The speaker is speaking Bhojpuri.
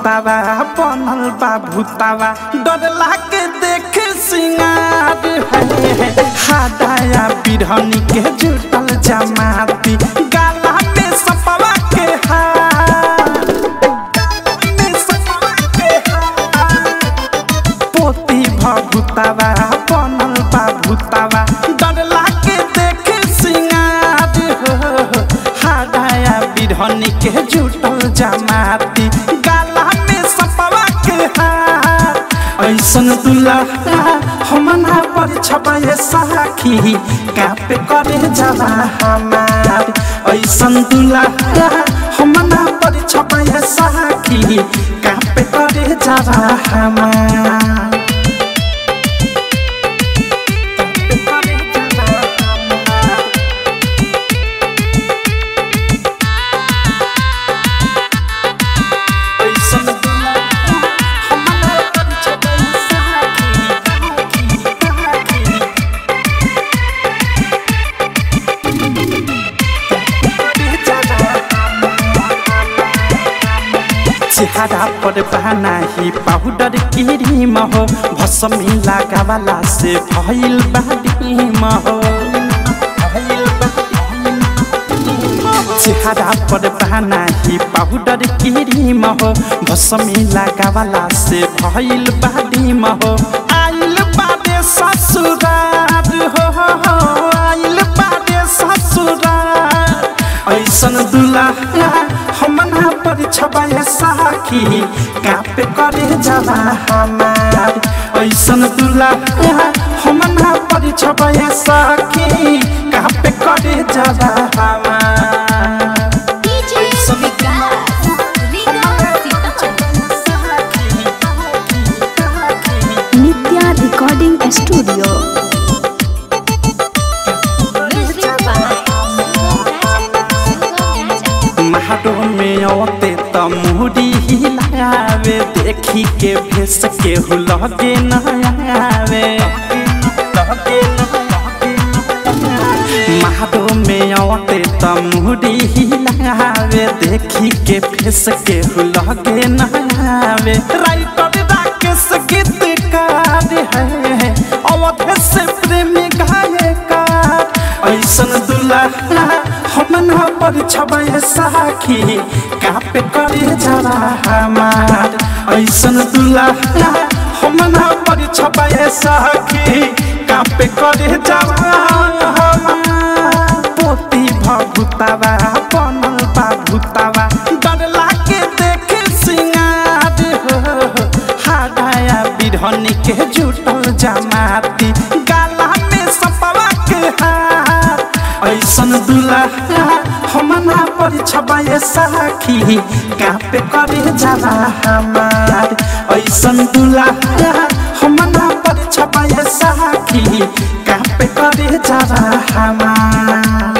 भभुतावा बनल बा भूतावा डर लागे देख सिंगार है हादाया बिरहनी के जुटल जमाती गाला में सपवा के हार में सपवा के हार पोती भभुतावा बनल बा भूतावा डर लागे देख सिंगार हो हादाया बिरहनी के जुटल जमाती गाला में सपवा के हार ऐसन दुल्हा हमना पर छपाए साखी कापे करे जवा हमार ऐसन दुल्हा हमना पर छपाए साखी कापे करे जवा हमार कापे करे जवा हमार। ऐसन दुल्हा हमना पर छपाए साखी कापे चेहरा पर बनाही पाउडर क्रीम हो भसमी लगावाला से भइल बाडीम हो चेहरा पर बनाही पाउडर क्रीम हो भसमी लगावाला से भइल बाडीम हो आइल बाडे ससुरार हो हो, हो, आइल बाडे ससुरार ऐसन दुल्हा हमना पर छबाए साखी कापे करे जवा हमार ऐसन दुल्हा हमना पर छबाए साखी कापे करे जवा हमार DJ Vikas Nitya recording studio महाडो में औते त मुहरी हिलावे देखी के भेस के लगे न आवे महाडो में औते त मुहरी हिलावे देखी के भेस के लगे न आवे राइटर राकेश गीतकार है अवध से प्रेमी गायकार ऐसन दुल्हा हमना पर छबाए साखी कापे करे जरा हमार ऐसन दुल्हा हमना पर छबाए साखी कापे करे जरा हमार पोती भभुतावा बनल बा भूतावा डर लागे देख सिंगार हो हादाया बिरहनी के जुटल जमाती गाला में सपवा के हार ऐसन दुल्हा हमना पर छबाए साखी कापे करे जवा हमार ऐसन दुल्हा हमना पर छबाए साखी कापे करे जवा हमार